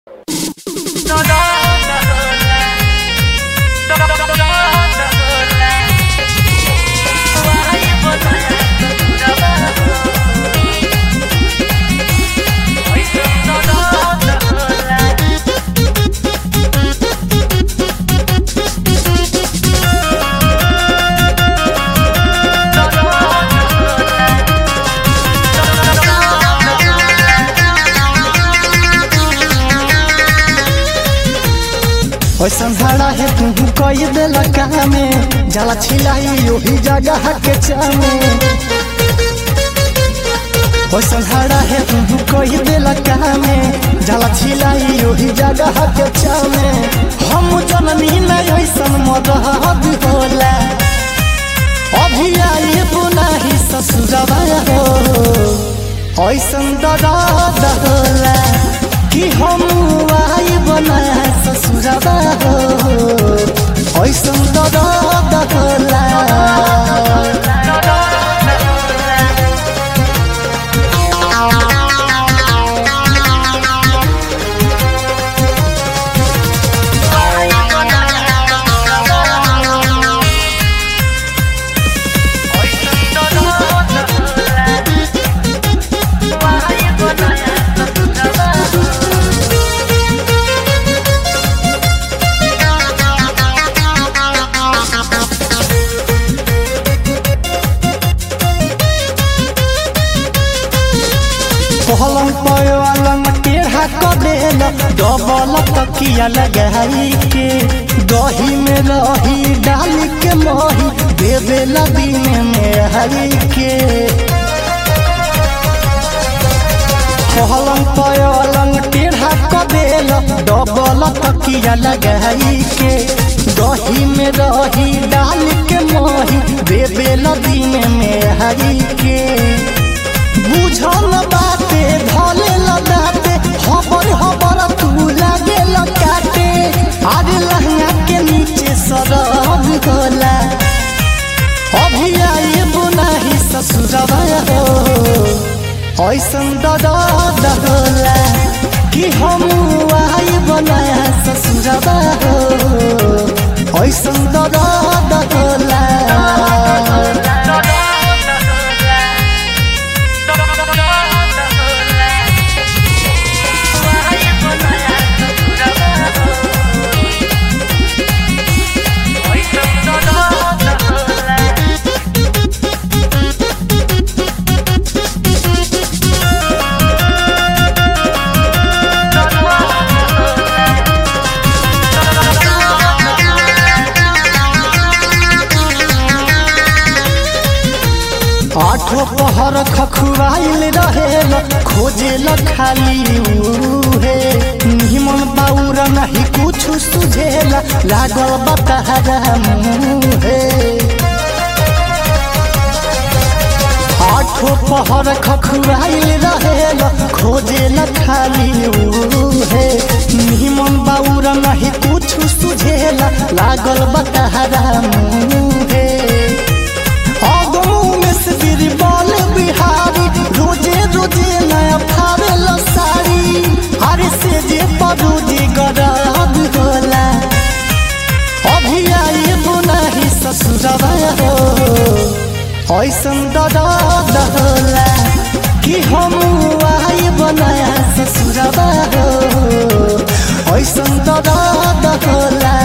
ऐसन भाड़ा है तू कई दिल कामे जला छिलाई ओही जगह के चामे ऐसन भाड़ा है तू कई दिल कामे जला छिलाई ओही जगह के चामे हम जननी में ऐसन मदहद होला अभी आई बुनाही ससुरवा हो ऐसन दर्द होला कि हम आई बना ससुरवा हो ऐसन दर्द होला पलंग पलंग टेढ़ा कर देल डबल तकिया लगाई के दही में रही डाल के मही देवे दिन में हरी के पलंग पलंग टेढ़ा कर देल डबल तकिया लगाई के दही में रही डाल के मही देवे दिन में हरी के बुझल बाते धले लगाते हबर हबर तू लागे लगाते अरे लहंगा के नीचे सरब होला अभी आए बुनाही ससुरवा हो ऐसन दर्द होला कि हम आई बनाया ससुरवा हो ऐसन दर्द होला आठो पहर खखुआइल रहेल खोजेल खाली उहे निमन बाउर नहीं कुछ सुझेल लागल बतारा मुहे आठो पहर खखुआइल रहेल खोजेल खाली उहे निमन बाउर नहीं कुछ सुझेल लागल बतारा मुहे बीरबल बिहारी रोजे रोजे नया फावेल साड़ी हरे से जे परोजे गराब होला अभी आई बुनाही ससुरवा हो ऐसन दर्द होला कि हम आई बनाया ससुरवा हो ऐसन दर्द होला